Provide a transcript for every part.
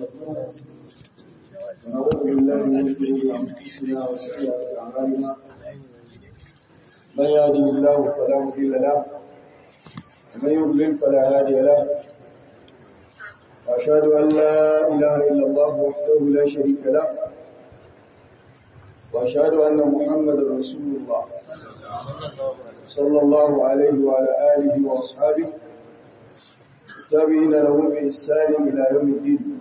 ونعوذ بالله من شرور انفسنا وسيئات اعمالنا من يهده الله فلا مضل له ومن يضلل فلا هادي له واشهد ان لا اله الا الله وحده لا شريك له واشهد ان محمدا رسول الله صلى الله عليه وعلى اله واصحابه التابعين لهم باحسان الى يوم الدين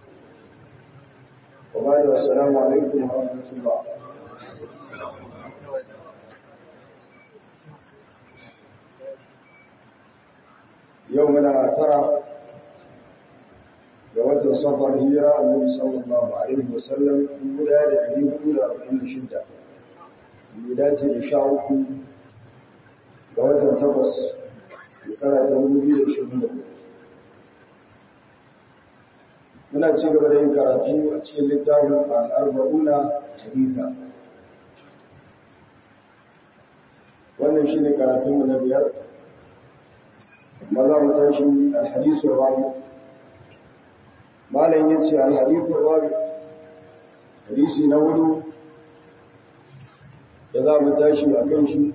وبعد السلام عليكم ورحمه الله يومنا ترى ga watan safar hijira annabi sallallahu alaihi wasallam guda da ɗari hudu da arba'in da shida ya dace da sha uku ga watan takwas shekara ta dubu biyu da ishirin da muna ci gaba da yin karatu a cikin littafin al'arba'una haditha wannan shi ne karatunmu na biyar maza mu tashi alhadisu rabu malam yace al-hadithu rabi hadisi na hudu da za mu tashi a kan shi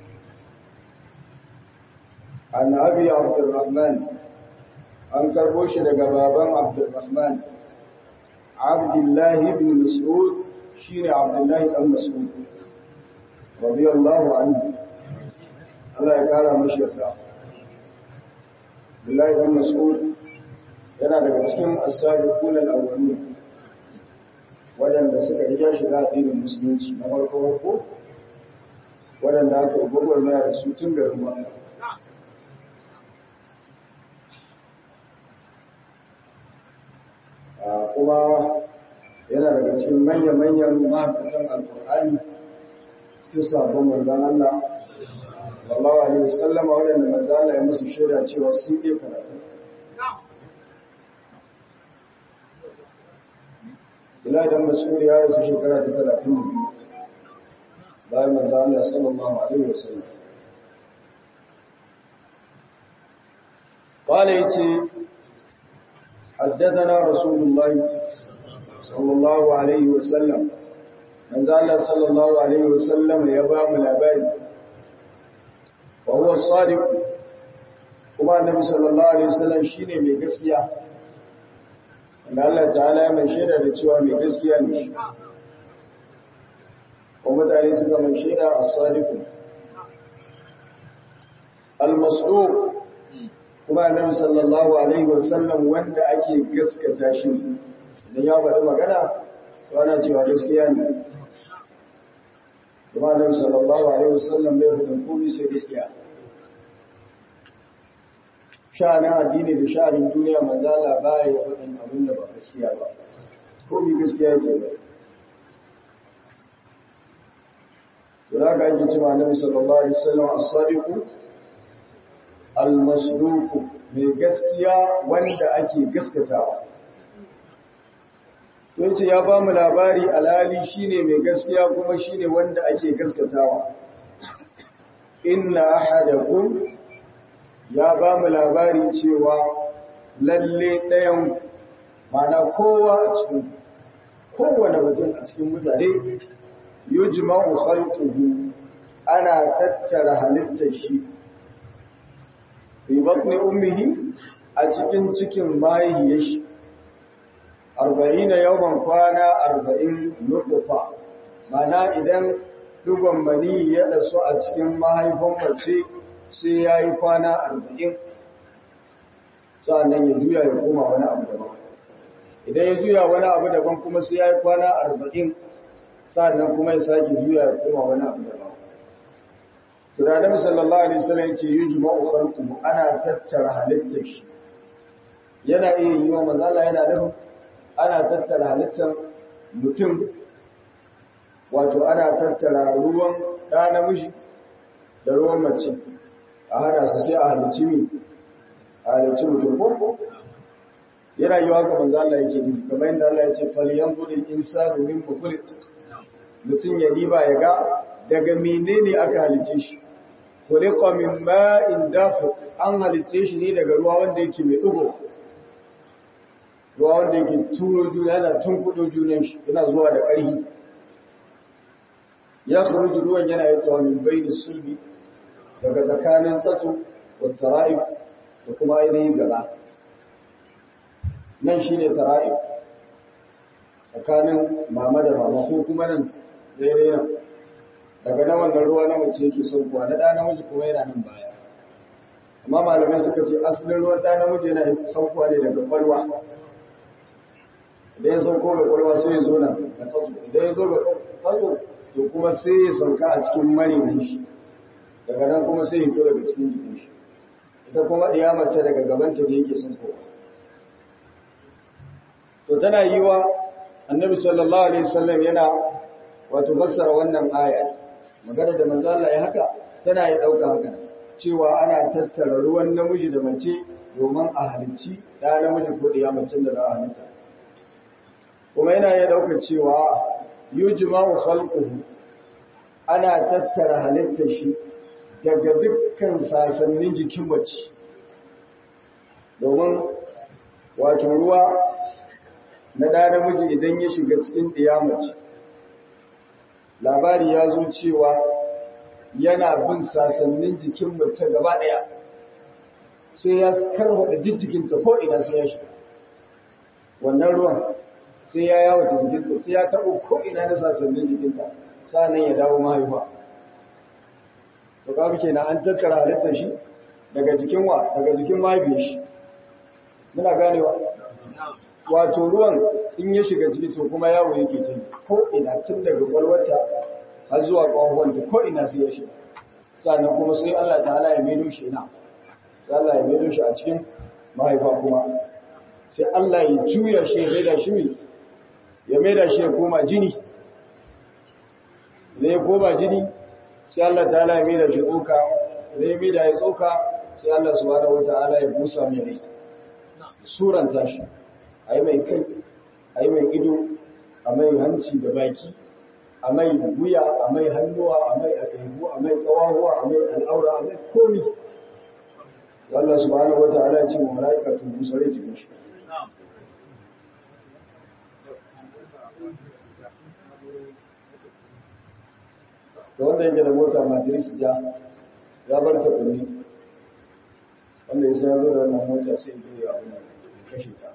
an abi abdurrahman an karbo shi daga baban abdurrahman abdullahi ibn mas'ud shine abdullahi ibn mas'ud radiyallahu anhu Allah ya kara mashi yarda Abdullahi ibn mas'ud yana daga cikin asabiqun al-awwalun wadanda suka riga shiga addinin musulunci na farko farko wadanda aka yi gwagwarmaya da su tun garin Makka kuma yana daga cikin manya-manyan mahaifatan alkur'ani cikin sabon manzan Allah sallallahu alaihi wasallama wadanda manzan Allah ya musu shaida cewa sun iya karatu ila da mas'ul ya rasu shekara ta talatin da biyu bayan manzo Allah sallallahu alaihi wasallam قال يتي حدثنا رسول الله صلى الله عليه وسلم من ذا صلى الله عليه وسلم يبام الأباري وهو الصادق كما النبي صلى الله عليه وسلم شيني من قسيا da Allah ta'ala mai shaida da cewa mai gaskiya ne shi ko mutane suka mai shaida as-sadiq al-masduq kuma annabi sallallahu alaihi wasallam wanda ake gaskata shi idan ya faɗi magana to ana cewa gaskiya ne kuma annabi sallallahu alaihi wasallam bai faɗin komai sai gaskiya sha'anin addini da sha'anin duniya manzala ba ya faɗin abin da ba gaskiya ba ko bi gaskiya ke ba to da ka ake cewa annabi sallallahu alaihi wasallam as-sadiqu al-masduq mai gaskiya wanda ake gaskatawa to yace ya ba mu labari alhali shine mai gaskiya kuma shine wanda ake gaskatawa inna ahadakum ya ba mu labari cewa lalle ɗayan mana kowa a cikin kowane mutum a cikin mutane yujma'u khalquhu ana tattara halittar shi fi batni ummihi a cikin cikin mahaifiyar shi arba'ina yawan kwana arba'in nutfa mana idan dugon mani ya dasu a cikin mahaifin mace sai ya yi kwana arba'in sa'annan ya juya ya koma wani abu daban idan ya juya wani abu daban kuma sai ya yi kwana arba'in sa'annan kuma ya sake juya ya koma wani abu daban tunanin sallallahu alaihi wasallam ce yi juma'u khalquhu ana tattara halittar shi yana iya yi wa mazala yana nufin ana tattara halittar mutum wato ana tattara ruwan ɗa namiji da ruwan mace a hada su sai a halicci mi a halicci mutum ko yana yi haka manzo Allah yake nufi kamar yadda Allah ya ce falyanzur al-insanu min khuliq mutum ya diba ya ga daga menene aka halicce shi khuliqa min ma'in dafiq an halicce shi ne daga ruwa wanda yake mai dugo ruwa wanda yake turo juna yana tunkudo junan shi yana zuwa da ƙarfi ya kharuju ruwan yana yi tsawa min bayni sulbi daga tsakanin tsatso da tara'ib da kuma ainihin gaba nan shine tara'ib tsakanin mama da mama ko kuma nan daidai nan daga nan wannan ruwa na mace yake saukowa na ɗa namiji kuma yana nan baya amma malamai suka ce asalin ruwan ɗa namiji yana saukowa ne daga kwalwa idan ya sauko ga kwalwa sai ya zo nan da tsatso idan ya zo ga tsatso to kuma sai ya sauka a cikin marinin shi daga nan kuma sai ya fito daga cikin jikin shi ita kuma ɗiya mace daga gabanta da yake saukowa to tana yi wa annabi sallallahu alaihi wasallam yana wato fassara wannan aya magana da manzo Allah ya haka tana yi dauka haka cewa ana tattara ruwan namiji da mace domin a halicci da namiji ko da mace da za a halitta kuma yana ya dauka cewa yujma'u khalquhu ana tattara halittar shi daga dukkan sasannin jikin mace domin wato ruwa na da namiji idan ya shiga cikin ɗiyamaci labari ya zo cewa yana bin sasannin jikin mace gaba ɗaya sai ya karfaɗa duk jikinta ko ina sai ya shiga wannan ruwan sai ya yawata jikinta sai ya taɓo ko ina na sasannin jikinta sa'annan ya dawo mahaifa to kaga kenan an tattara halittar shi daga jikin wa daga jikin mahaifiyar shi muna ganewa wato ruwan in ya shiga ciki to kuma yawo yake ta ko ina tun daga kwalwata har zuwa ƙwaƙwanta ko ina sai ya shiga sannan kuma sai Allah ta'ala ya maido shi ina sai Allah ya maido shi a cikin mahaifa kuma sai Allah ya juya shi ya maida shi mai ya maida shi ya koma jini idan ya koma jini sai Allah ta'ala ya maida shi tsoka idan ya maida ya tsoka sai Allah subhanahu wata'ala ya busa mai rai suranta shi a yi mai kai a yi mai ido a mai hanci da baki a mai wuya a mai hannuwa a mai akaibu a mai tsawahuwa a mai al'aura a mai komi Allah subhanahu wa ta'ala ce wa mala'ika tun busare jikin shi da wanda yake da mota madris ja ya bar ta kunni wanda ya sai ya zo da wannan mota sai ya yi abu kashe ta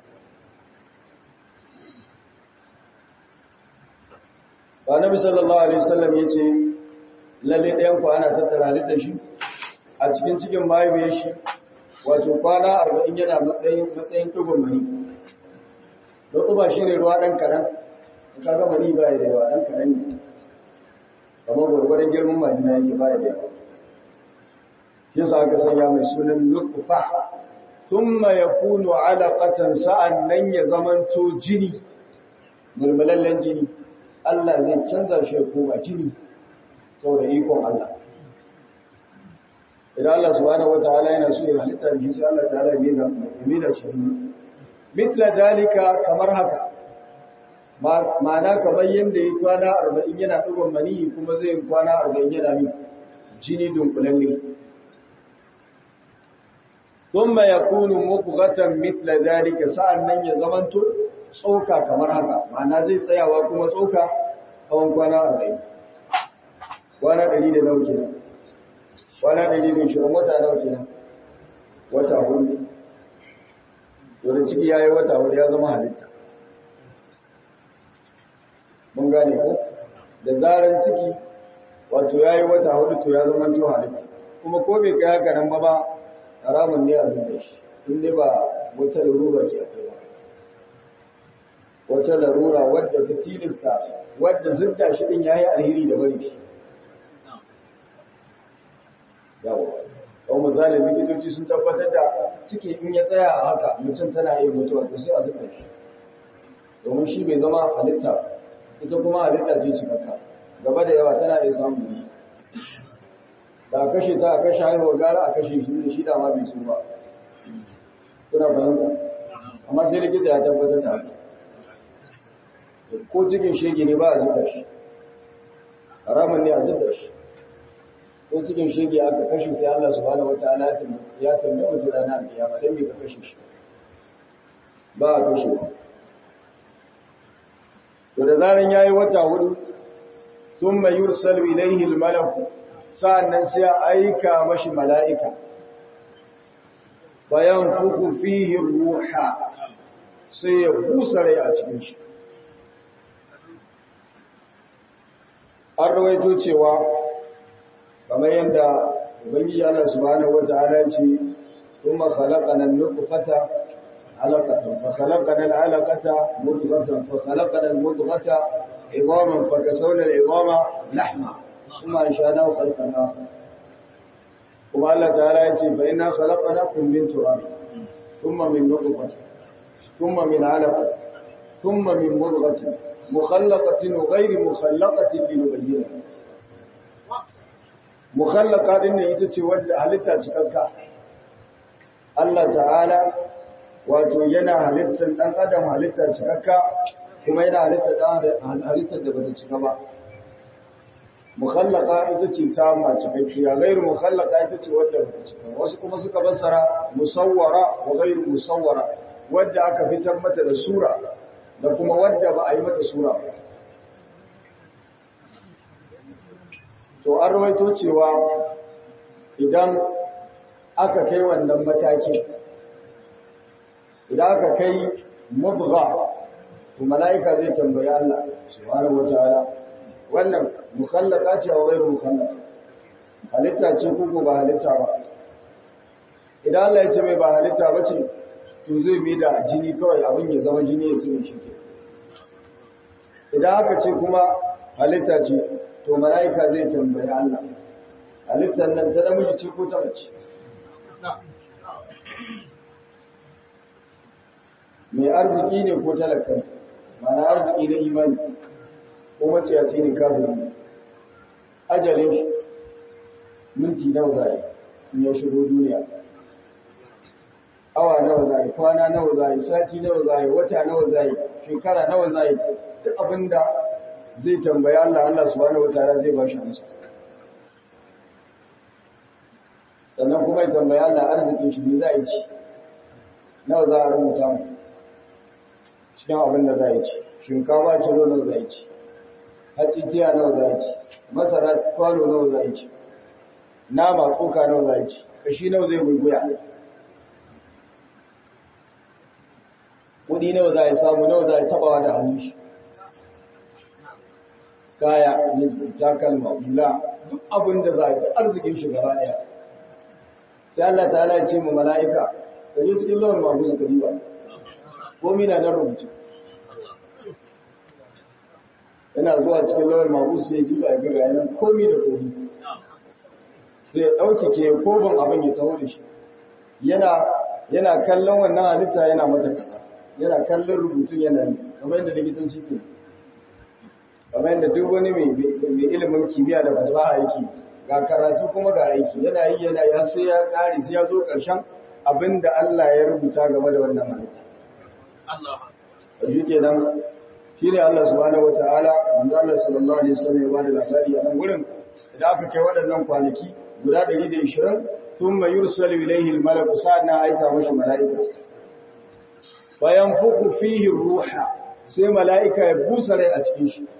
ba nabi sallallahu alaihi wasallam yace lalle ɗayan ku ana tattara halittar shi a cikin cikin mahaifiyar shi wato kwana 40 yana matsayin matsayin dugun mani don ba shi ne ruwa ɗan kaɗan ka ga mani ba ya da yawa ɗan kaɗan ne kamar gwargwadon girman majina yake ba ya da yawa shi sa aka sanya mai sunan nutfa thumma yakunu alaqatan sa'an nan ya zamanto jini mulmulallen jini Allah zai canza shi ya koma jini saboda ikon Allah. Idan Allah subhanahu wataala yana so ya halitta da shi sai Allah ta'ala ya mida shi. Mitla dalika kamar haka. Ma'ana kamar yadda ya kwana arba'in yana ɗigon maniyi kuma zai kwana arba'in yana min jini dunkulalle. Thumma yakunu mubghatan mithla dalika sa'an nan ya zamanto tsoka kamar haka ma'ana zai tsayawa kuma tsoka tsawon kwana arba'in kwana ɗari da nawa kenan kwana ɗari da shirin wata nawa kenan wata hudu dole ciki ya yi wata hudu ya zama halitta mun gane ko da zarar ciki wato ya yi wata hudu to ya zama to halitta kuma ko bai kai haka nan ba ba haramun ne a zuba shi in dai ba wata larura ke akwai ba wata larura wadda ta tilasta wadda zubda shi din yayi alheri da bari shi yawa ko misali likitoci sun tabbatar da ciki in ya tsaya a haka mutum tana iya mutuwa to sai a zubda shi domin shi bai zama halitta ita kuma halitta ce cikakka gaba da yawa tana iya samun ne da a kashe ta a kashe haihuwa gara a kashe shi da shi da ma bai so ba kuna fahimta amma sai likita ya tabbatar da haka ko cikin shege ne ba a zuba shi haramun ne a zuba shi ko cikin shege aka kashe sai Allah subhanahu wataala ya tambaye mutum rana kiyama dan me ka kashe shi ba a kashe ba to da zaran yayi wata hudu thumma yursalu ilayhi al-malak sa'annan sai a aika mashi mala'ika bayan fuku fihi ruha sai ya busa rai a cikin shi an rawaito cewa kamar yadda ubangiji Allah subhanahu wata'ala ce kuma khalaqana an-nutfata alaqatan fa khalaqana al-alaqata mudghatan fa khalaqana al-mudghata idhaman fa kasawna al-idhama lahma kuma ansha'nahu khalqan akhar kuma Allah ta'ala ya ce fa inna khalaqnakum min turab thumma min nutfatin thumma min alaqatin thumma min mudghatin mukhallaqatin wa ghayri mukhallaqatin linubayyana mukhallaka din ne ita ce wadda halitta cikakka Allah ta'ala wato yana halittar dan adam halitta cikakka kuma yana halittar dan halittar da bata cika ba mukhallaka ita ce ta ma cikakkiya ghairu mukhallaka ita ce wadda bata cika wasu kuma suka fassara musawwara wa ghairu musawwara wadda aka fitar mata da sura da kuma wadda ba a yi mata sura ba to an rawaito cewa idan aka kai wannan mataki idan aka kai mudgha to mala'ika zai tambayi Allah subhanahu wataala wannan mukallaka ce wa ghairu mukallaka halitta ce ko ba halitta ba idan Allah ya ce mai ba halitta ba ce to zai bi da jini kawai abin ya zama jini ya tsine shi idan aka ce kuma halitta ce to mala'ika zai tambayi Allah halittar nan ta namiji ce ko ta mace mai arziki ne ko talaka mana arziki na imani ko mace ya ne kafin ajalin shi minti nawa za in ya shigo duniya awa nawa za kwana nawa za sati nawa za wata nawa za shekara nawa za duk abinda zai tambayi Allah Allah subhanahu wataala zai ba shi amsa sannan kuma ya tambayi Allah arzikin shi ne za a ci nawa za a rubuta mu cikin abin da za a ci shinkafa kilo nawa za a ci hatsi tiya nawa za a ci masara kwano nawa za a ci nama tsoka nawa za a ci kashi nawa zai guguya kudi nawa za a samu nawa za a tabawa da hannun shi kaya ne takalma hula duk abin da za a yi arzikin shi gaba ɗaya sai Allah ta ala ce mu mala'ika ka je cikin lawan mabu su kariba ko mina na rubutu yana zuwa cikin lawan mabu su ya jiba ya ga yanan komi da komi sai ya ɗauki ke koban abin ya taho da shi yana yana kallon wannan halitta yana mata kaza yana kallon rubutun yana yi kamar yadda likitanci ke kamar yadda duk wani mai ilimin kimiyya da fasaha yake ga karatu kuma ga aiki yana yi yana ya sai ya kare sai ya zo ƙarshen abin da Allah ya rubuta game da wannan halitta. Allah. Shi kenan shi ne Allah subhanahu wata'ala manzo Allah sallallahu alaihi wasallam ya ba da labari a nan gurin idan aka kai waɗannan kwanaki guda 120 thumma yursalu ilayhi al-malaku sa'ana aika mashi mala'ika bayan fuku fihi ruha sai mala'ika ya busa rai a cikin shi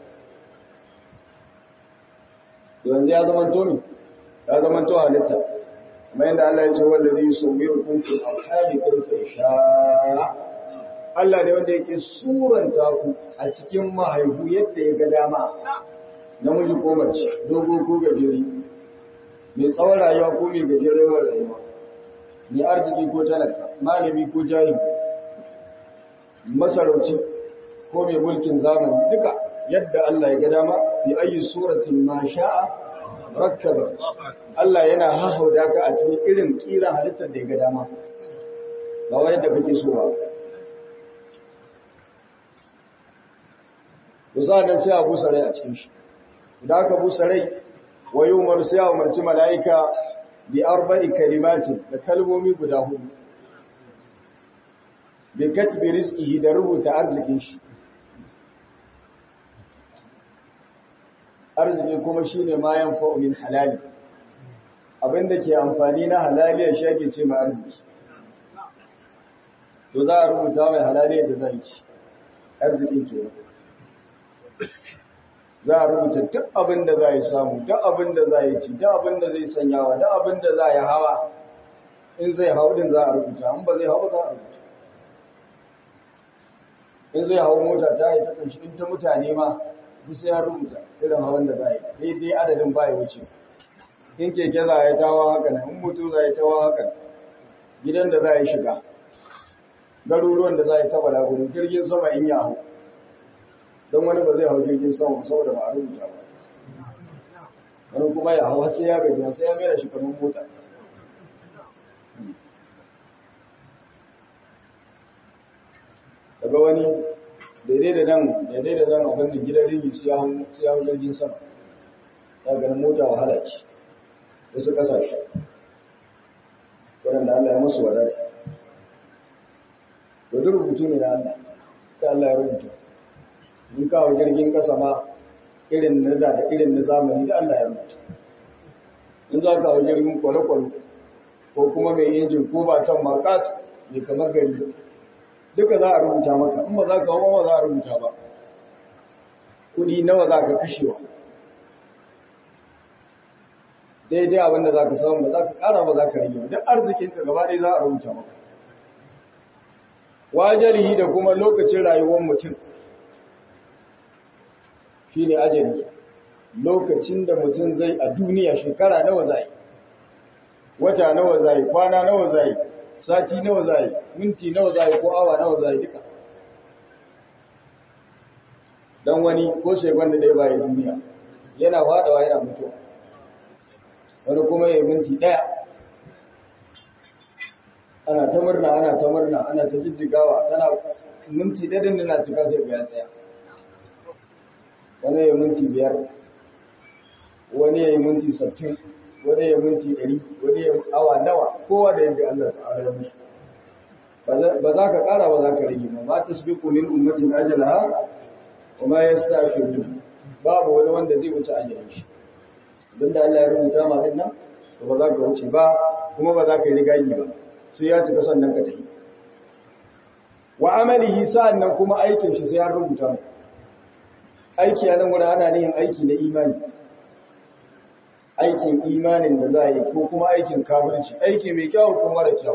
yanzu ya zama tomi ya zama to halitta kuma yadda Allah ya ce wallazi yusawwirukum fil arhami kayfa yasha Allah ne wanda yake suranta ku a cikin mahaifu yadda ya ga dama namiji ko mace dogo ko gajeri mai tsawon rayuwa ko mai gajeren rayuwa mai arziki ko talaka malami ko jahili masarauci ko mai mulkin zamani duka yadda Allah ya ga dama bi ayi suratin ma sha'a rakkaba Allah yana hahauda ka a cikin irin kira halittar da ya ga dama ba wai yadda kake so ba Musa nan sai a busa rai a cikin shi idan aka busa rai wa yumar sai a umarci mala'ika bi arba'i kalimatin da kalmomi guda hudu bi katbi rizqihi da rubuta arzikin shi arziki kuma shine ma yanfa'u min halali abinda ke amfani na halaliya shi ake ce ma arziki to za a rubuta mai halaliyar da zai ci arzikin ke za a rubuta duk abin da za yi samu duk abin da za yi ci duk abin da zai sanyawa duk abin da za yi hawa in zai hau din za a rubuta in ba zai hau ba za a rubuta in zai hau mota ta yi ta kanshi in ta mutane ma duk sai ya rubuta irin hawan da za yi daidai adadin ba ya wuce in keke za a yi tawa haka nan in mutu za a yi tawa haka gidan da za a yi shiga garuruwan da za a yi taba laguru jirgin sama in ya hau don wani ba zai hau jirgin sama saboda ba a rubuta ba wani kuma ya hau sai ya gaji sai ya mera shi kamar mota daga wani daidai da nan daidai da nan abin da gidan ringi sai ya hau jirgin sama ya ganin mota wahala ce wasu kasashe waɗanda Allah ya musu wadata wadda rubutu ne na Allah ta Allah ya rubuta in kawo jirgin kasa ma irin na da da irin na zamani da Allah ya rubuta in za ka hau jirgin kwale-kwale ko kuma mai injin ko ba can makat mai kamar gari duka za a rubuta maka in ba za ka hau ba za a rubuta ba kudi nawa za ka kashewa daidai abinda za ka samu ba za ka kara ba za ka rage duk arzikinka gaba ɗaya za a rubuta maka wajalihi da kuma lokacin rayuwar mutum shi ne ajali lokacin da mutum zai a duniya shekara nawa zai wata nawa zai kwana nawa zai sati nawa zai minti nawa zai ko awa nawa zai duka don wani ko shekwan da ɗaya bayan duniya yana faɗawa yana mutuwa wani kuma ya minti ɗaya ana ta murna ana ta murna ana ta jijjigawa tana minti ɗaya da na cika sai ya tsaya wani ya minti biyar wani ya yi minti sattin wani ya minti ɗari wani ya awa nawa kowa da yadda Allah ta'ala ya musu ba za ka ƙara ba za ka rage ba ma ta sabi kumin ummatin ajalaha wa ma ya sta babu wani wanda zai wuce ajalin shi abinda Allah ya rubuta ma din nan to ba za ka wuce ba kuma ba za ka yi rigagi ba sai ya cika sannan ka tafi wa amalihi sa'annan kuma aikin shi sai ya rubuta mu aiki a nan wurin ana yin aiki na imani aikin imanin da za a yi ko kuma aikin kafirci aiki mai kyau ko mara kyau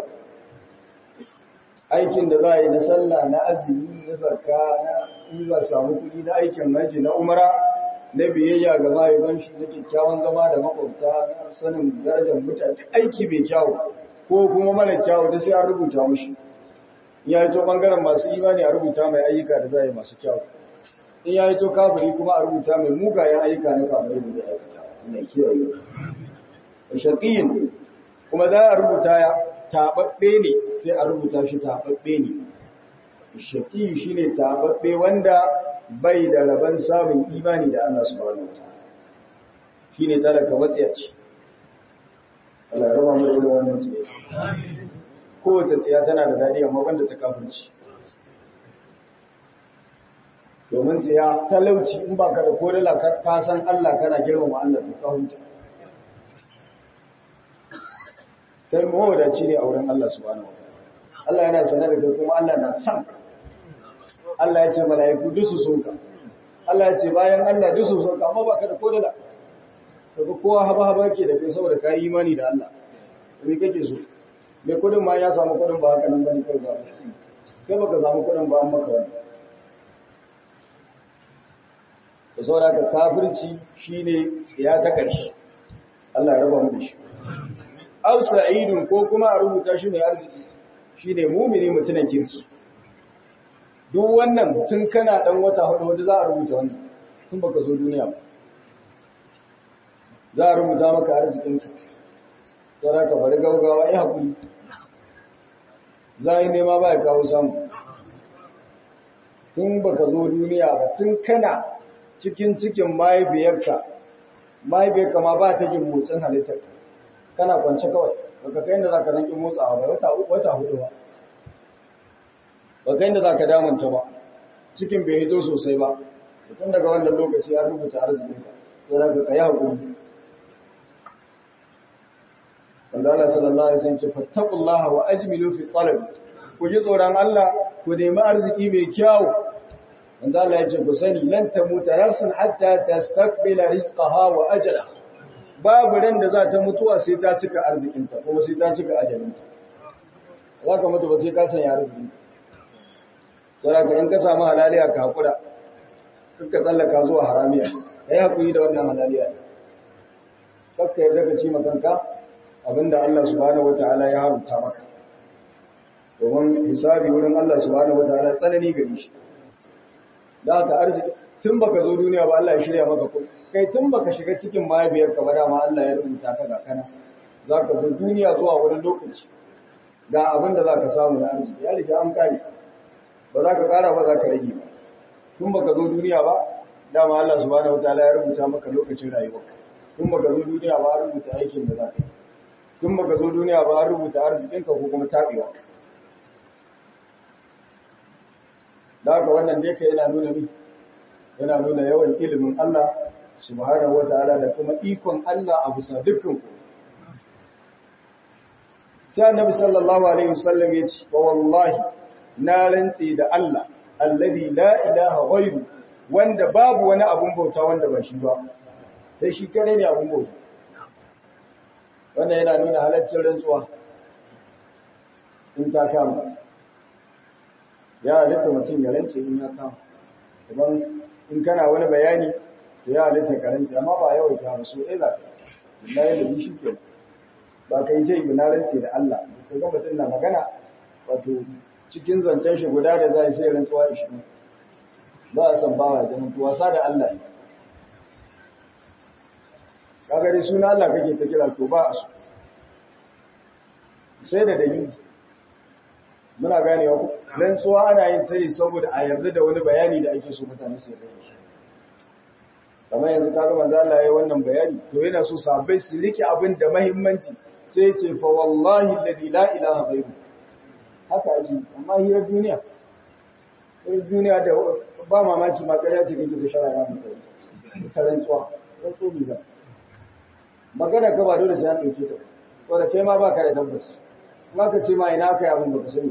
aikin da za a yi na sallah na azumi na zakka na in za samu kuɗi na aikin haji na umara na biyayya ga mahaifan shi na kyakkyawan zama da makwabta na sanin darajar mutane aiki mai kyau ko kuma mara kyau da sai an rubuta mushi ya yi to bangaren masu imani a rubuta mai ayyuka da za a yi masu kyau in ya yi to kafiri kuma a rubuta mai mugayen ayyuka na kafirai da zai aikata mai kiyaye shaqiyin kuma za a rubuta ya tababbe ne sai a rubuta shi tababbe ne shaqi shine tababbe wanda bai da rabon samun imani da Allah subhanahu wataala shine talaka matsiyaci Allah ya raba mu da wannan tsiya kowace tsiya tana da dadi amma banda ta kafirci domin tsiya talauci in ba ka da kodala ka san Allah kana girmama Allah to ka huta kai mawadaci ne a wurin Allah subhanahu wataala Allah yana sanar da kai kuma Allah na san ka Allah ya ce mala'iku duk su soka Allah ya ce bayan Allah duk su soka amma ba ka da kodala kaga kowa haba haba ke da kai saboda ka yi imani da Allah me kake so me kudin ma ya samu kudin ba haka nan bane kai ba kai baka samu kudin ba an maka wani da saboda ka kafirci shine tsiya ta ƙarshe Allah ya raba mu da shi aw sa'idun ko kuma a rubuta shi mai arziki shine mumini mutunan kirki duk wannan tun kana dan wata hudu wanda za a rubuta wannan tun baka zo duniya ba za a rubuta maka arzikinka saboda ka bari gaugawa ya hakuri za a yi nema ba ya kawo samu tun baka zo duniya ba tun kana cikin cikin mahaifiyarka mahaifiyarka ma ba ta jin motsin halittar kana kwance kawai baka kai inda zaka zanki motsawa ba wata wata hudu ba baka inda zaka damunta ba cikin bai hito sosai ba tun daga wannan lokaci ya rubuta arzikinka sai zaka kai hakuri wanda Allah sallallahu alaihi wasallam ce fattaqullaha wa ajmilu fi talab ku ji tsoron Allah ku nemi arziki mai kyau manzo Allah ya ce ku sani lan tamuta nafsun hatta tastaqbila rizqaha wa ajalaha babu ran da za ta mutuwa sai ta cika arzikinta kuma sai ta cika ajalinta za ka mutu ba sai ka sanya arziki sai ka in ka samu halaliya ka hakura kakka tsallaka zuwa haramiya kai hakuri da wannan halaliya kakka yarda ka ci makanka abinda Allah subhanahu wataala ya haramta maka domin hisabi wurin Allah subhanahu wataala tsanani gare shi da haka arziki tun baka zo duniya ba Allah ya shirya maka kuɗi kai tun baka shiga cikin mahaifiyarka ba dama Allah ya rubuta ka ga kana za ka zo duniya zuwa wani lokaci ga abin da za ka samu na arziki ya riga an kare ba za ka kara ba za ka rage ba tun baka zo duniya ba dama Allah subhanahu wataala ya rubuta maka lokacin rayuwarka tun baka zo duniya ba an rubuta aikin da za ka yi tun baka zo duniya ba an rubuta arzikinka ko kuma tabewa da haka wannan dai ka yana nuna mi yana nuna yawan ilimin Allah subhanahu wataala da kuma ikon Allah a bisa dukkan ku sai annabi sallallahu alaihi wasallam ya ce wa wallahi na rantsi da Allah alladhi la ilaha ghairu wanda babu wani abun bauta wanda ba shi ba sai shi kare ne abun bauta wannan yana nuna halaccin rantsuwa in ta kama ya halitta mutum ya rance in ya kama idan in kana wani bayani to ya halitta karanci amma ba yawai ta so ɗaya za ka billahi da shi ke ba ka yi ta yi na rance da Allah ka ga mutum na magana wato cikin zancen shi guda da za sai rantsuwa ishirin ba a san bawa da mutu wasa da Allah ne kaga dai suna Allah kake ta kira to ba a so sai da dalili muna ganewa ku rantsuwa ana yin ta ne saboda a yarda da wani bayani da ake so mutane su yarda da shi kamar yanzu kaga manzo Allah yayi wannan bayani to yana so sahabbai su rike abin da muhimmanci sai ce fa wallahi alladhi la ilaha ghairu haka ake amma hirar duniya hirar duniya da ba mamaki ma kariya ce kake da shara ran mutane ta rantsuwa rantsuwa ne ba magana ka ba dole sai an dauke ta to da kai ma baka da tabbas kuma ka ce ma ina kai abin baka sani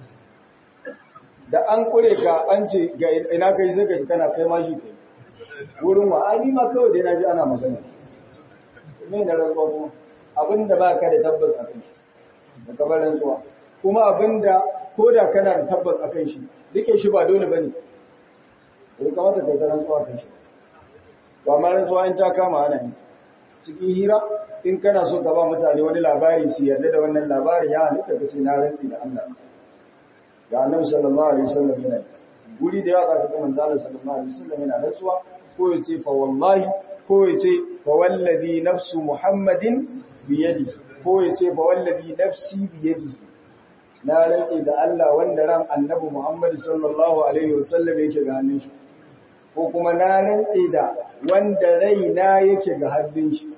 da an kure ka an ce ga ina kai sai ka kana kai ma shi kai wurin wa ai ma kawai dai naji ana magana me na rantsuwa kuma abinda ba ka da tabbas a kan shi da kabar rantsuwa kuma abinda ko da kana da tabbas a kan shi rike shi ba dole bane bai kamata kai ta rantsuwa kan shi ba ma rantsuwa in ta kama ana yi cikin hira in kana so ka ba mutane wani labari su yarda da wannan labarin ya halitta ka ce na rantsi da Allah ga annabi sallallahu alaihi wasallam yana guri da yawa ka kuma manzo sallallahu alaihi wasallam yana rantsuwa ko ya ce fa wallahi ko ya ce fa wallazi nafsu muhammadin biyadi ko ya ce fa wallazi nafsi biyadi na rantsi da Allah wanda ran annabi Muhammad sallallahu alaihi wasallam yake ga hannun shi ko kuma na rantsi da wanda raina yake ga hannun shi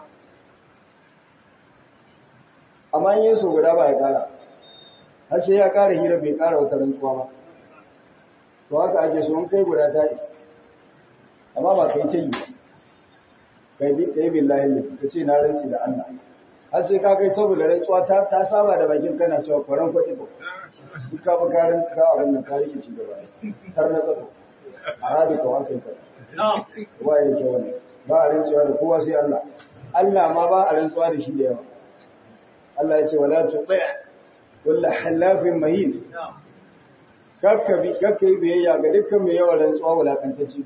amma yin su guda ba ya kara har sai ya kara hira bai kara wata rantsuwa ba to haka ake so in kai guda ta isa amma ba kai ta yi kai bi kai billahi ne ka ce na rantsi da Allah har sai ka kai saboda rantsuwa ta ta saba da bakin kana cewa kwaran kwadi ko duk ka ba ka rantsi ka a wannan ka rike ci gaba tar na tsako arabi ko haka kai wa yake wannan ba a rantsuwa da kowa sai Allah Allah ma ba a rantsuwa da shi da yawa Allah ya ce wala tuti' kullu halafin mahin kakkabi kakkai biyayya ga dukkan mai yawan rantsuwa wulakantacce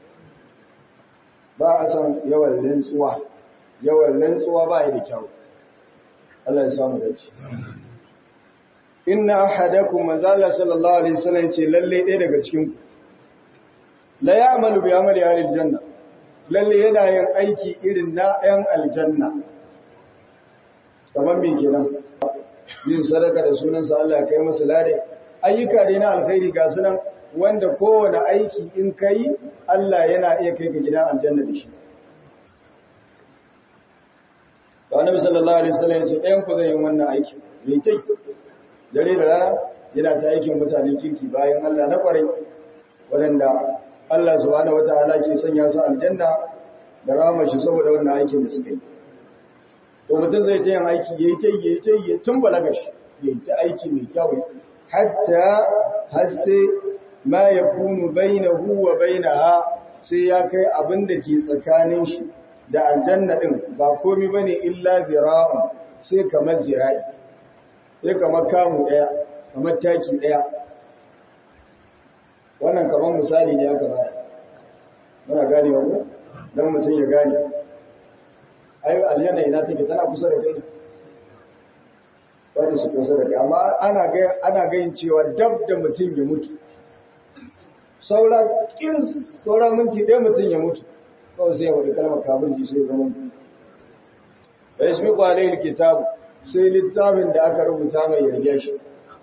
ba a san yawan rantsuwa yawan rantsuwa ba ya da kyau Allah ya samu dace inna ahadakum manzala sallallahu alaihi wasallam ce lalle ɗaya daga cikin ku la ya'malu bi amali ahli aljanna lalle yana yin aiki irin na ɗayan aljanna kamar me kenan yin sadaka da sunansa Allah ya kai masa lade ayyuka dai na alkhairi ga sunan wanda kowane aiki in kai Allah yana iya kai ka gidan aljanna da shi da annabi sallallahu alaihi wasallam ya ce ɗayan ku zai yi wannan aiki mai tai dare da rana yana ta aikin mutanen kirki bayan Allah na kwarai waɗanda Allah subhanahu wataala ke sanya su aljanna da rahmar shi saboda wannan aikin da suka yi to mutum zai ta yin aiki yayi ta yayi ta yayi tun balaga shi yayi ta aiki mai kyau hatta hasse ma yakunu bainahu wa bainaha sai ya kai abin da ke tsakanin shi da aljanna din ba komai bane illa zira'un sai kamar zira'i sai kamar kamu daya kamar taki daya wannan kamar misali ne aka bayar muna gane wa dan mutum ya gane ai aljanna ina take tana kusa da kai wanda su kusa da kai amma ana ga ana ga cewa dab da mutum ya mutu saura kin saura minti ɗaya mutum ya mutu kawai sai ya wadi kalmar kafirci sai zama da ismi kwalai kitabu sai littafin da aka rubuta mai yarge shi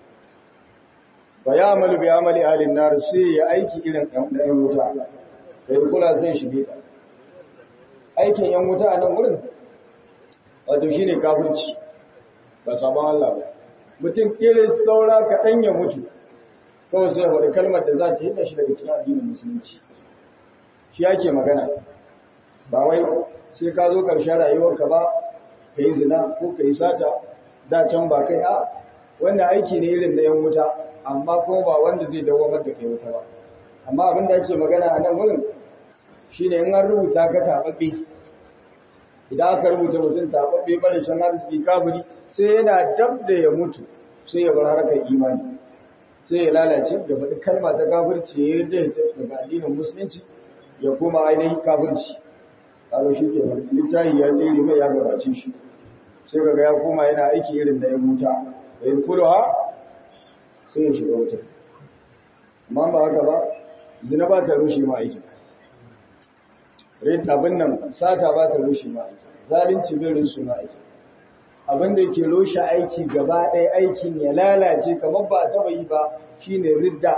ba ya amalu bi amali alin nar sai ya aiki irin ɗan wuta da ya kula sai shi ta aikin yan wuta a nan wurin wato shi ne kafirci ba sabon Allah ba mutum irin saura kaɗan ya mutu kawai sai wadda kalmar da za ta yi shi daga cikin addinin musulunci shi yake magana ba wai sai ka zo ƙarshen rayuwarka ba ka yi zina ko ka yi sata da can ba kai a wannan aiki ne irin da yan wuta amma kuma ba wanda zai dawamar da kai wuta ba amma abin da ake magana a nan wurin shi ne in an rubuta ka taɓaɓɓe idan aka rubuta mutum taɓaɓɓe barin shan arziki kafiri sai yana dab da ya mutu sai ya bar harkar imani sai ya lalace da faɗi kalma ta kafirci ya yarda ya tafi daga addinin musulunci ya koma ainihin kafirci kaga shi ke littafi ya tsere mai ya gabace shi sai kaga ya koma yana aiki irin da ya muta da ya kulwa sai ya shiga wuta amma ba haka ba zina ba ta rushe ma aikin rin abin nan sata ba ta rushe ma aiki zalunci bai rushe ma aiki abin da yake rushe aiki gaba ɗaya aikin ya lalace kamar ba a taɓa yi ba shine ridda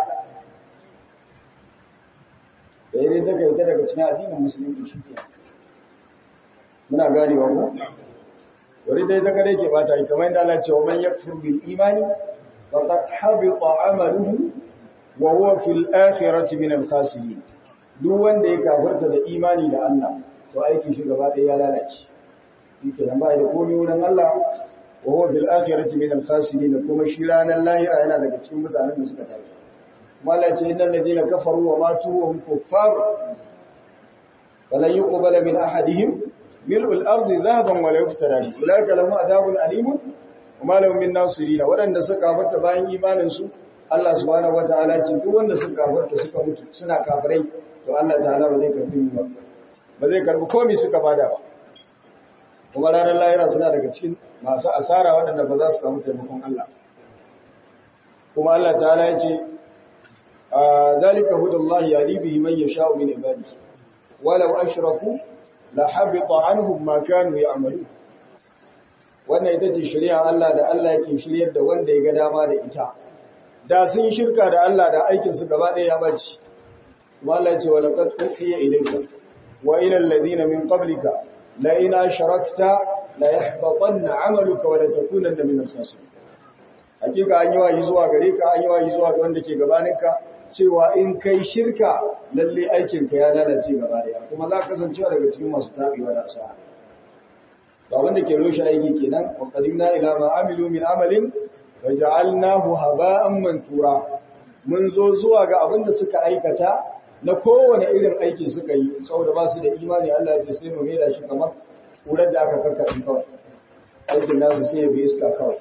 da ya ridda kai ta daga cikin addinin musulunci shi ke muna ganewa ko wani dai ta kare ke bata yi kamar yadda Allah ce wa man yakfur bil imani faqad habita amaluhu wa huwa fil akhirati min al khasirin duk wanda ya kafarta da imani da Allah to aikin shi gaba ɗaya ya lalace yake nan ba da komai wurin Allah wa huwa fil akhirati min al khasirin kuma shi ranar lahira yana daga cikin mutanen da suka tafi kuma Allah ce innal ladina kafaru wa matu wa hum kuffar falan yuqbala min ahadihim mil'ul ardi dhahaban wa la yuftara ulaika lahum adhabun alimun wa ma lahum min nasirin wadanda suka kafarta bayan imanin su Allah subhanahu wataala ce duk wanda suka kafarta suka mutu suna kafirai to Allah ta'ala ba zai karbi ba ba zai karbi komai suka bada ba kuma ranar lahira suna daga cikin masu asara waɗanda ba za su samu taimakon Allah kuma Allah ta'ala ya ce zalika hudallahi yahdi bihi man yasha'u min ibadihi walau ashraku la habita anhum ma kanu ya'malun wannan ita ce shari'a Allah da Allah yake shiryar da wanda ya ga dama da ita da sun shirka da Allah da aikin su gaba ɗaya ya bace kuma Allah ya ce walaqad uhiya ilayka wa ila alladhina min qablika la in ashrakta la yahbatanna 'amaluka wa la takunanna min al-khasirin hakika an yi wayi zuwa gare ka an yi wayi zuwa ga wanda ke gabaninka cewa in kai shirka lalle aikinka ya lalace gaba daya kuma za ka kasancewa daga cikin masu tabewa da asara to abin da ke roshe aiki kenan wa qadimna ila ma amilu min amalin wa ja'alnahu haba'an mansura mun zo zuwa ga abin da suka aikata na kowane irin aiki suka yi saboda ba su da imani Allah ya ce sai mu maida shi kamar kurar da aka kakkaɗe kawai aikin nasu sai ya bi iska kawai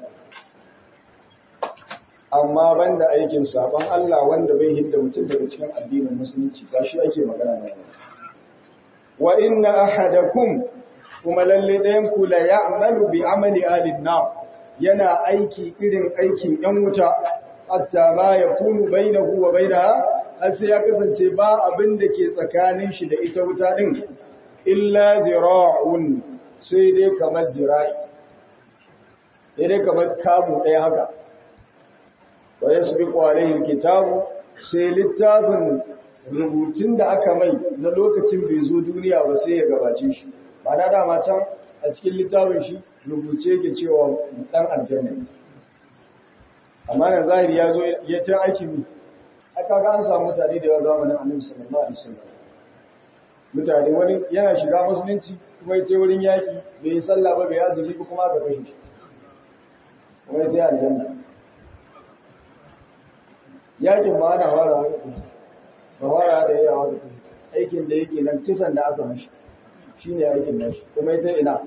amma banda aikin saban Allah wanda bai hidda mutum daga cikin addinin musulunci ba shi ake magana ne wa inna ahadakum kuma lalle ɗayan ku la ya'malu bi amali ahlin nar yana aiki irin aikin yan wuta hatta ma yakunu bainahu wa bainaha har sai ya kasance ba abin da ke tsakanin shi da ita wuta din illa zira'un sai dai kamar zira'i dai kamar kamu ɗaya haka wa yasbiqu alayhi alkitabu sai littafin rubutun da aka mai na lokacin bai zo duniya ba sai ya gabace shi ba na dama can a cikin littafin shi rubuce ke cewa dan aljanna amma na zahiri ya zo ya ta aikin mi aka ga an samu mutane da yawa zamanin annabi sallallahu alaihi wasallam mutane wani yana shiga musulunci kuma ya ce wurin yaki bai yi sallah ba bai azumi ba kuma aka kashe shi kuma ya ta aljanna yakin ba ana fara da kushi ba fara da yawa da kushi aikin da yake nan kisan da aka mashi shine aikin nashi kuma ita ina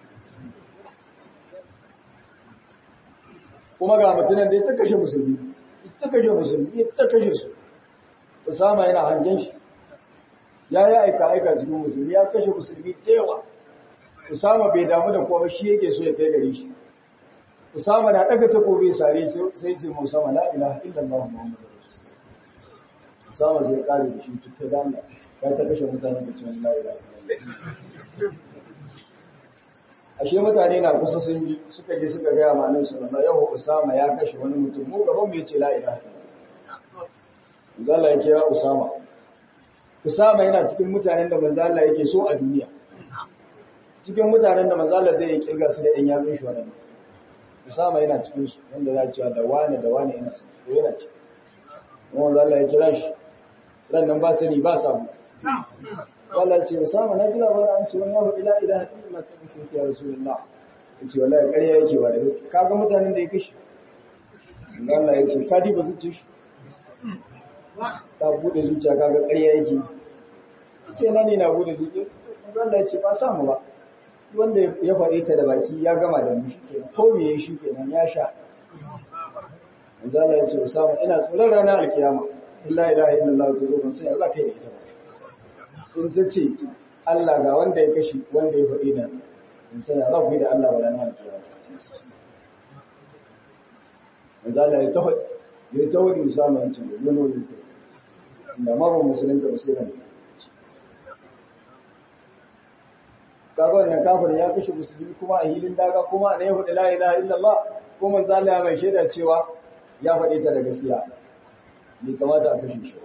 kuma ga mutunan da ya ta kashe musulmi ta kashe musulmi ya ta kashe su Usama yana hangen shi ya yi aika aika cikin musulmi ya kashe musulmi da yawa Usama bai damu da kowa shi yake so ya kai gare shi Usama na daga takobi sare sai ce Usama la ilaha illallah Muhammadu Usama zai kare da shi cikin dama ya ta kashe mutane da cikin la ilaha illallah ashe mutane na kusa sun yi suka je suka gaya ma nan sallallahu yau Usama ya kashe wani mutum mu gaban mu yace la ilaha illallah Zalla ya kira Usama Usama yana cikin mutanen da manzo Allah yake so a duniya cikin mutanen da manzo Allah zai kirga su da ɗan yatsun shi wannan Usama yana cikin su wanda za cewa da wani da wani yana cikin yana cikin kuma manzo Allah ya kira shi ran nan ba sani ba samu Allah ce Usama na gina wani an ce wani ya faɗi la ilaha illallah ta cikin ya Rasulullah ya ce wallahi ƙarya yake ba da gaske kaga mutanen da ya kashi Allah ya ce ka diba zuciya shi ta bude zuciya kaga ƙarya yake ce na ne na bude zuciya Allah ya ce ba samu ba wanda ya faɗe ta da baki ya gama da mu shikenan ko me ya shi kenan ya sha Allah ya ce Usama ina tsoron ranar alkiyama illa ilaha illallah ta zo ban sai Allah kai da ita ba in ta ce Allah ga wanda ya kashi wanda ya faɗi da in sai Allah ku da Allah wala na alkiyama Allah ya taho ya taho da Usama ya ce yana wani da mara musulun da musulun kaga wannan kafirin ya kashe musulmi kuma a hilin daga kuma a ya faɗi la ilaha illallah ko manzo Allah mai shaida cewa ya faɗi ta da gaskiya bai kamata a kashe shi ba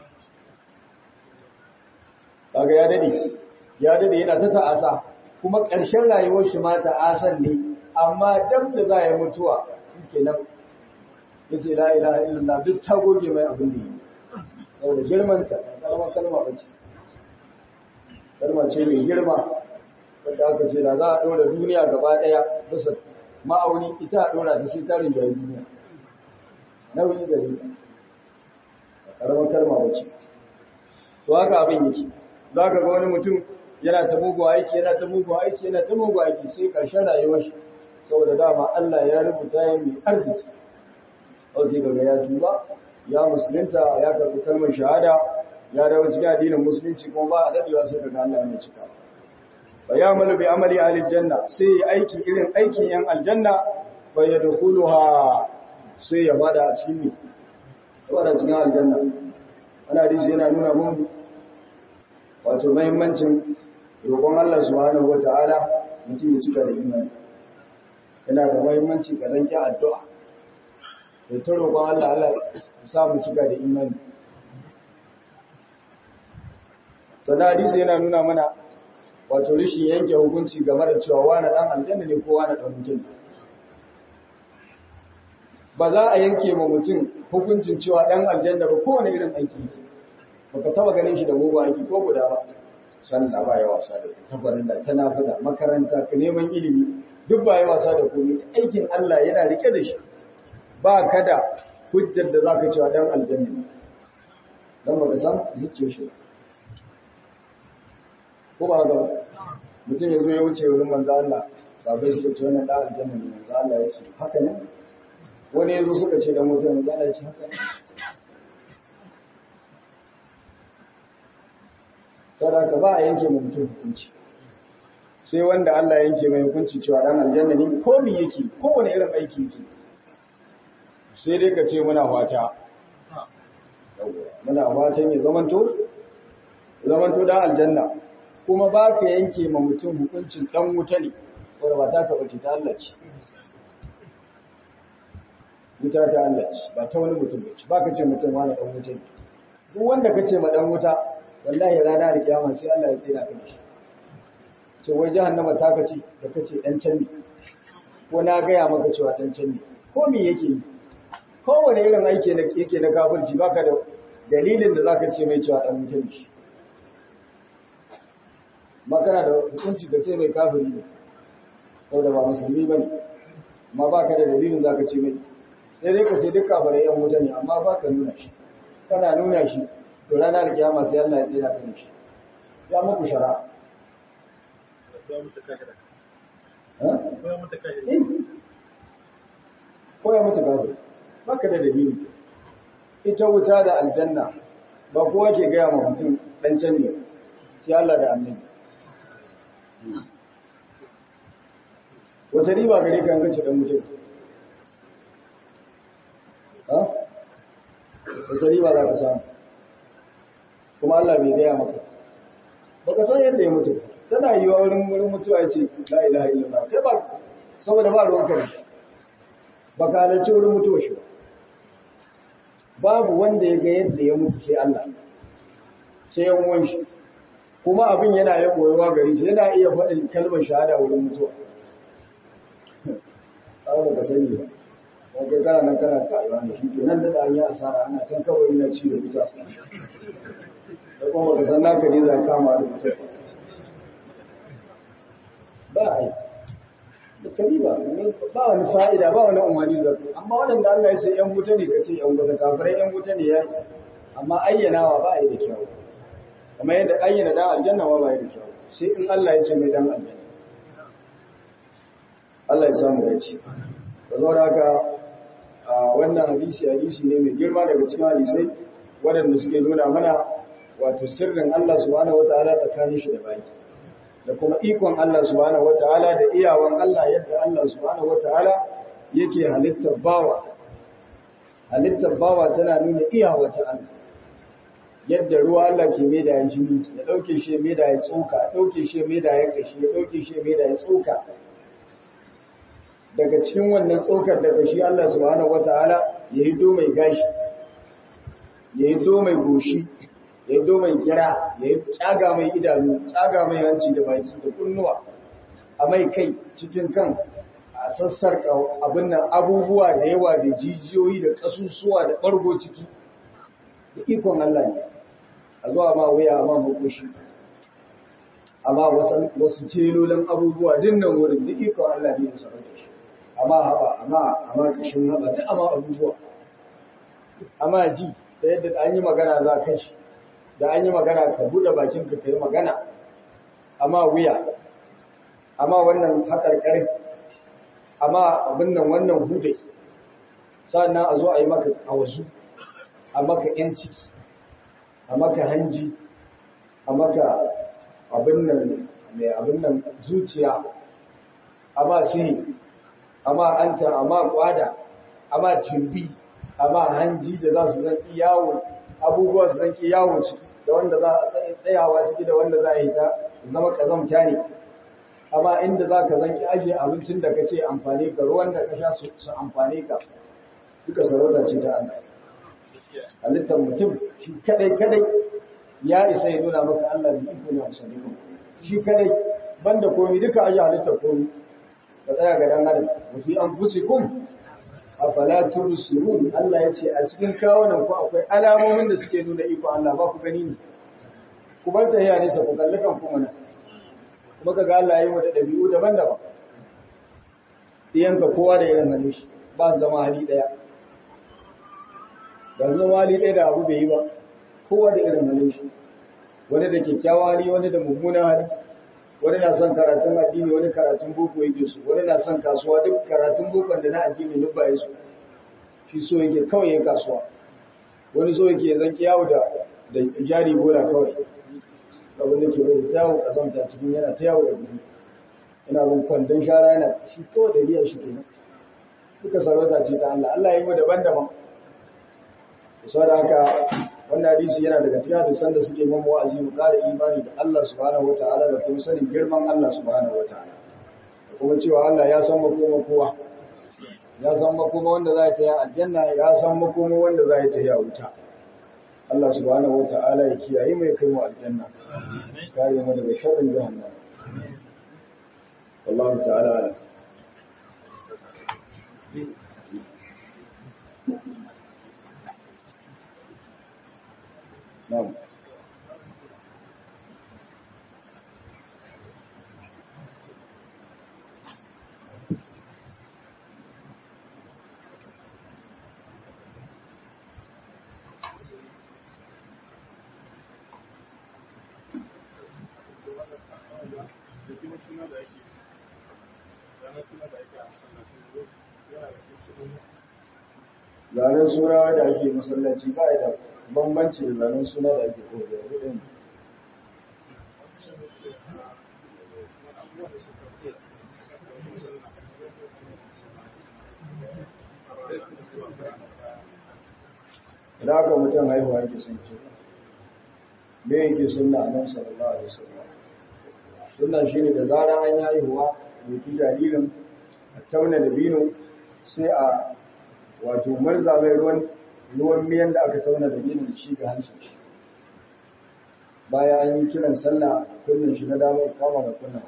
kaga ya dade ya dade yana ta ta'asa kuma ƙarshen rayuwar shi ma ta'asan ne amma dab da za ya mutuwa kenan yace la ilaha illallah duk ta goge mai abin da yi saboda girmanta kalmar kalma ba ce kalma ce mai girma wadda aka ce da za a ɗora duniya gaba ɗaya bisa ma'auni ita a ɗora ta sai tarin jayi duniya nauyi da rita kalmar kalma ba ce to haka abin yake za ka ga wani mutum yana ta mugu aiki yana ta mugu aiki yana ta mugu aiki sai ƙarshen rayuwar shi saboda dama Allah ya rubuta ya mai arziki au sai kaga ya tuba ya musulunta ya karɓi kalmar shahada ya dawo cikin addinin musulunci kuma ba a dadewa sai daga Allah ya cika fa ya malu bi amali ahli janna sai ya aiki irin aikin yan aljanna fa yadkhuluha sai ya bada a cikin ne bada cikin aljanna ana hadisi yana nuna mun wato muhimmancin roƙon Allah subhanahu wataala mutum ya cika da imani yana da muhimmanci ka danki addu'a da ta roƙon Allah Allah samu cika da imani. Sana hadisi yana nuna mana wato rishin yanke hukunci game da cewa wani ɗan aljanna ne ko wani ɗan mutum. Ba za a yanke ma mutum hukuncin cewa ɗan aljanna ba kowane irin aiki yake. Ba ka taba ganin shi da mugu aiki ko guda ba. Sallah ba ya wasa da tabbarin da ta nafida makaranta ka neman ilimi duk ba ya wasa da komai aikin Allah yana rike da shi. ba ka da hujjar da za ka cewa ɗan aljanna don ba ka san zuciya shi ko ba ga mutum ya zo ya wuce wurin manzo Allah sabai suka ce wannan ɗan aljanna ne manzo Allah ya ce haka ne wani ya zo suka ce da mutum manzo Allah ya ce haka ne kada ka ba a yanke mu mutum hukunci sai wanda Allah ya yanke mai hukunci cewa ɗan aljanna ne ko me yake kowane irin aiki yake sai dai ka ce muna fata muna fatan ya zamanto zamanto da aljanna kuma ba ka yanke ma mutum hukuncin dan wuta ne wadda ba ta ka bace ta Allah ce wuta ta Allah ce ba ta wani mutum bace ba ka ce mutum wani dan wuta ne duk wanda ka ce ma dan wuta wallahi rana da kiyama sai Allah ya tsira ka da shi ce wai jahannama ta ka ce da ka ce dan can ne ko na gaya maka cewa dan can ne ko me yake yi kowane irin aiki yake na kafirci baka da dalilin da zaka ce mai cewa dan mutum shi makana da hukunci ka ce mai kafiri ne saboda ba musulmi bane amma baka da dalilin zaka ce mai sai dai ka ce duk kafirai yan wuta ne amma ba ka nuna shi kana nuna shi to ranar kiyama sai Allah ya tsira ka shi ya muku shara ko ya mutu kafir baka da dalili ita wuta da aljanna ba kowa ke gaya ma mutum dan can ne sai Allah da annabi wata riba gare ka gace dan mutum ha wata riba za ka samu kuma Allah bai gaya maka baka san yadda ya mutu tana yi wa wurin wurin mutuwa ya ce la ilaha illallah kai ba saboda ba ruwan kare baka halarci wurin mutuwa shi ba babu wanda ya ga yadda ya mutu sai Allah sai yan uwan shi kuma abin yana ya koyuwa gari shi yana iya faɗin kalmar shahada wurin mutuwa ba ba ka sani ba ko kai kana nan kana kayuwa da shi ke nan da an yi asara ana can kawai yana ci da wuta da kuma baka san naka ne za kama da mutum ba a yi da tari ba ba wani fa'ida ba wani umarni da ku amma waɗanda Allah ya ce ‘yan wuta ne ka ce ‘yan wuta kafirai ‘yan wuta ne ya ce amma ayyanawa ba a yi da kyau kamar yadda ayyana dan aljanna ma ba yi da kyau sai in Allah ya ce mai dan aljanna Allah ya samu ya ce da zo da haka a wannan hadisi hadisi ne mai girma daga cikin hadisai waɗanda suke nuna mana wato sirrin Allah subhanahu wataala tsakanin shi da bayi da kuma ikon Allah subhanahu wataala da iyawan Allah yadda Allah subhanahu wataala yake halittar bawa halittar bawa tana nuna iyawa ta Allah yadda ruwa Allah ke mai da ya jini ya dauke shi mai da ya tsoka ya dauke shi mai da ya kashi ya dauke shi mai da ya tsoka daga cikin wannan tsokar daga shi Allah subhanahu wataala ya yi do mai gashi ya yi do mai goshi ya yi do mai kira ya yi tsaga mai idanu tsaga mai hanci da baki da kunnuwa a mai kai cikin kan a sassar abin nan abubuwa da yawa da jijiyoyi da kasusuwa da ɓargo ciki da ikon Allah ne a zuwa ma wuya ma makoshi amma wasu celolin abubuwa dinnan wurin da ikon Allah ne da sarrafa shi amma haɓa amma amma kashin haɓa duk amma abubuwa amma ji da yadda an yi magana za kan shi da an yi magana ka buɗe bakin ka kai magana amma wuya amma wannan haƙarƙarin amma abin nan wannan hudai sannan a zo a yi maka a wasu a maka ‘yan ciki a maka hanji a maka abin nan mai abin nan zuciya amma sihiri amma anta amma kwada amma tumbi amma hanji da za su zanki yawo abubuwa su zanki yawo ciki da wanda za a tsayawa ciki da wanda za a yi ta zama kazamta ne amma inda za ka zanki ajiye abincin da ka ce amfani ka ruwan da ka sha su amfani ka duka sarauta ce ta Allah halittar mutum shi kadai kadai ya isa ya nuna maka Allah da iko ne a sadiqun shi kadai banda komi duka ajiye halittar komi ka tsaya ga dan adam wa fi anfusikum afala tubsirun Allah ya ce a cikin kawunan ku akwai alamomin da suke nuna iko Allah ba ku gani ne ku bar tahiya ne sa ku kalli kan ku mana kuma kaga Allah ya yi mata dabi'u daban-daban diyanka kowa da irin halin shi ba su zama hali daya ba su zama hali daya da abu bai yi ba kowa da irin halin shi wani da kyakkyawa hali wani da mummunan hali wani na son karatun addini wani karatun boko yake su wani na son kasuwa duk karatun bokon da na addini duk ba su shi so yake kawai yin kasuwa wani so yake zanki yawo da da jari bola kawai abin da ke bai ta yawo kasanta cikin yana ta yawo da gudu yana bin kwandon shara yana shi ko da biyan shi kenan duka sarauta ce ta Allah Allah ya yi mu daban-daban da haka wannan hadisi yana daga cikin hadisan da suke mamu wa'azi mu ƙara imani da Allah subhanahu wata'ala da kuma sanin girman Allah subhanahu wata'ala da kuma cewa Allah ya san makoma kowa ya san makoma wanda za ta yi aljanna ya san makoma wanda za ta yi a wuta Allah subhanahu wata'ala ya kiyaye mai kai mu aljanna kare mu daga sharrin jahannam wallahu ta'ala alam Na'am. zanen suna da ake masallaci ba da bambanci da zanen suna da ake koyar da da aka mutum haihuwa yake sun ce me yake sunna a nan sallallahu alaihi wasallam sunna shine da zarar an yi haihuwa doki jaririn a tauna da bino sai a wato marza mai ruwan ruwan miyan da aka tauna da bino shi ga hancin shi bayan an yi kiran sallah kunnin shi na dama ya kama da kunna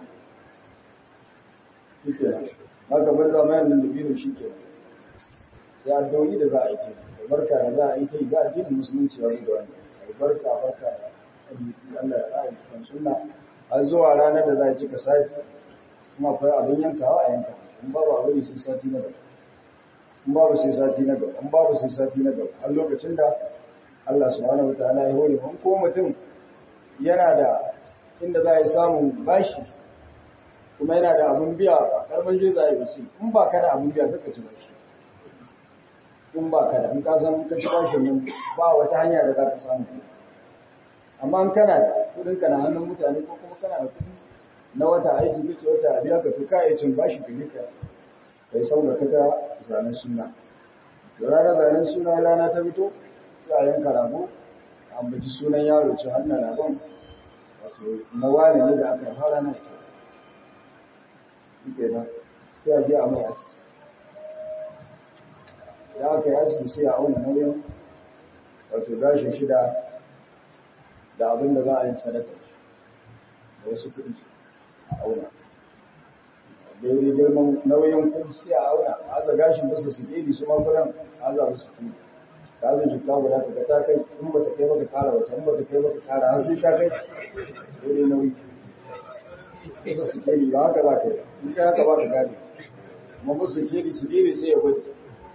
shi ke haka marza mai nan da bino shi ke sai addu'o'i da za a yi ta da barka da za a yi ta yi ga addinin musulunci ya da wani barka barka da Allah ya ƙara cikin sunna har zuwa ranar da za a cika sati kuma akwai abin yankawa a yanka in babu abin sai sati na gaba in babu sai sati na gaba in babu sai sati na gaba har lokacin da Allah subhanahu wataala ya hore mun ko mutum yana da inda za a yi samun bashi kuma yana da abin biya ba karban je za a yi basi in ba ka da abin biya kaka ci bashi in ba ka da in ka san ka ci bashi nan ba wata hanya da za ka samu amma in kana da kudin ka na hannun mutane ko kuma kana da kudi na wata aiki kace wata biya ka to ka yi cin bashi ka yi ka kai saboda ka ta zanen suna da ranar zanen suna rana ta fito sai a yanka rago a ambaci sunan yaro ce hannun ragon wato na wani ne da aka yi fara na ita ike nan sai a je a mai aski da aka yi aski sai a auna nauyin wato gashin shida da abin da za a yi sadaka da wasu kuɗi a auna daidai girman nauyin kuɗi sai a auna a aza gashin bisa su ɗedi su magunan a aza musu kuɗi da aza jikka guda ka ta kai in ba ta kai baka kara wata in ba ta kai baka kara har sai ta kai daidai nauyi bisa su ɗedi ba haka za ka yi in kai haka ba ka gane amma bisa su ɗedi su ɗedi sai ya gwada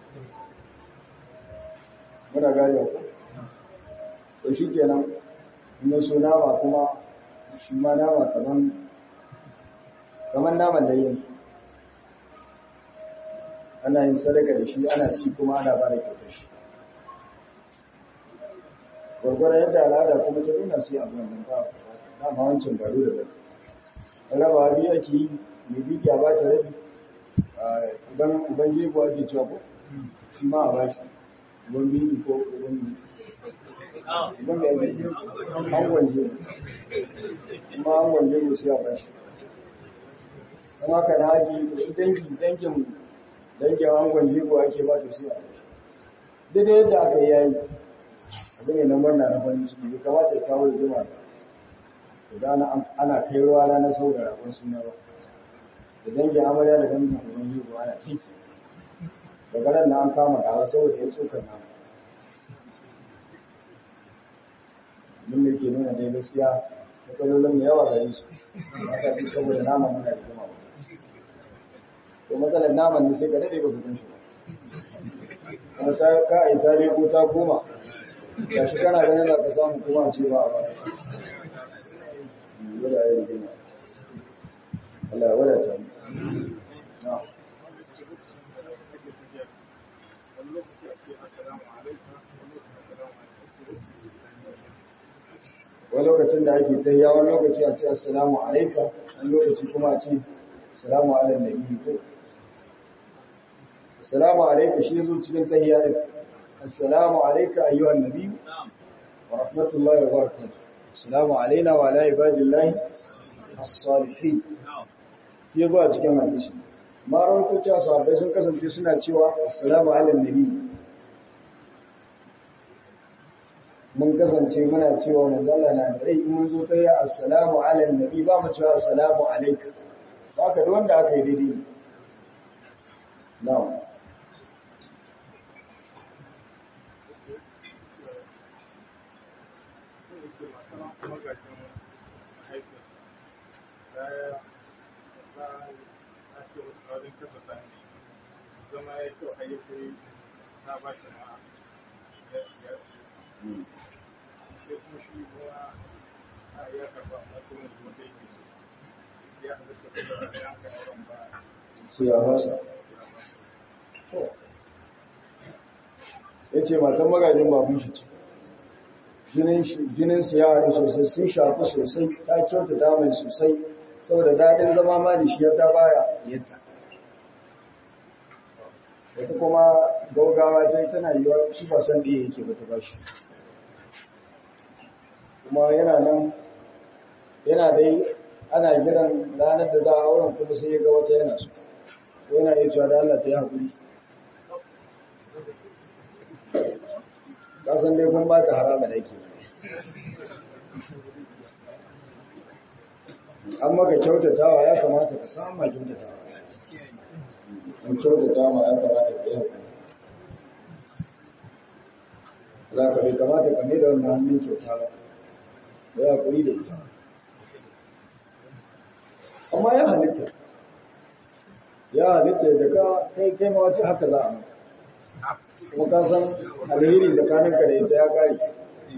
muna gane ku to shi kenan in so nama kuma shi ma nama kaman kaman naman da yin ana yin sadaka da shi ana ci kuma ana ba da kyautar shi gwargwara yadda al'ada kuma ta nuna sai abu nan ba ba ma wancan baro da bari raba biyu ake yi mai biki a ba ta rabi uban uban jego ake cewa ko shi ma a bashi uban biki ko uban idan da yake angon jego kuma angon jego sai a bashi don haka na haji dangi dangin dangin angon jego ake ba ta sai a bashi daidai yadda aka yi yayi abu ne na murna na farin ciki bai kamata ya kawo rigima da da ana kai ruwa ranar sau da rabon suna ba da dangin amarya da dangin uban jego ana tiki daga ran na an kama gawa saboda ya tsokar nama abin da ke nuna dai gaskiya matsalolin mu yawa gare su aka fi saboda naman muna da jima to matsalar naman ne sai ka daɗe ba ka shi kuma ta ka a yi ta leko ta koma ga shi kana ganin da ka samu kuma ce ba a ba wada ya rigima Allah ya wadata mu na wani lokacin da ake ta yawon lokaci a ce assalamu alaika wani lokaci kuma a ce assalamu ala nabi ko assalamu alaika shi zo cikin tahiyya din assalamu alaika ayyuhan nabi wa rahmatullahi wa barakatuh assalamu alaina wa ala ibadillahi as-salihin ya zo a cikin hadisi ma rawaito cewa sahabbai sun kasance suna cewa assalamu ala nabi mun kasance muna cewa manzala na da rai mun zo ta yi assalamu ala nabi ba mu cewa assalamu alaika haka da wanda aka yi daidai na'am zama ya kyau a yi kai ta ba shi ma sai kuma shi kuma a ya karba a kuma kuma da yake su ya fasa ya ce matan magajin babun shi ce jininsu ya haɗu sosai sun shafi sosai ta kyauta damai sosai saboda daɗin zama ma da shi ya ta baya yadda wata kuma gaugawa ta yi tana yiwa shi ba san ɗaya yake ba ta ba shi kuma yana nan yana dai ana gidan ranar da za a auren kuma sai ya ga wata yana so ko yana iya cewa da Allah ta yi haƙuri kasan dai kun ba ta harama da yake an maka kyautatawa ya kamata ka samu ma kyautatawa an kyautata ma ya kamata ka yi haƙuri za ka bai kamata ka mai da wannan hannun kyauta ba da ya haƙuri da ita amma ya halitta ya halitta da ka kai kai ma wata haka za a maka kuma ka san alheri tsakaninka da ita ya kare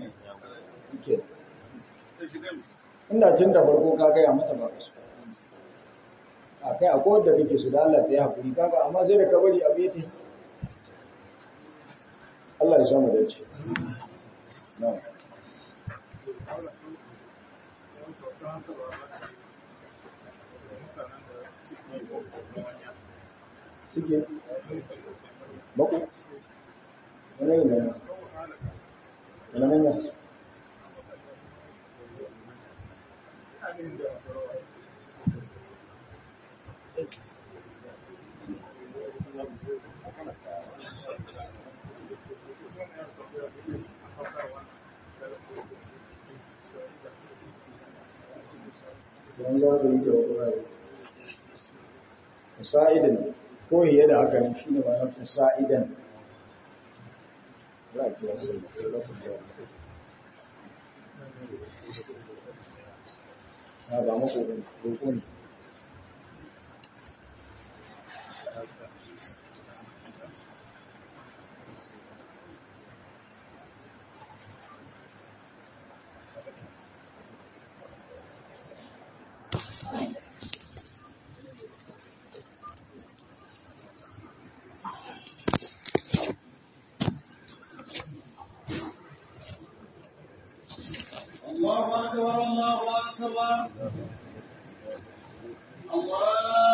inda tun da farko ka gaya mata ba su a kai akwai wadda kake su da Allah ta yi haƙuri kaga amma sai da ka bari abu ya ta Allah ya samu dace na'am suke bako wani yi mai wani hanyar wani za ka yi ta wata fasa'idan ko hiye da haka ne shine ba na fasa'idan za a kira sai sai lafin da na ba mako ne roƙo ne الله أكبر الله أكبر الله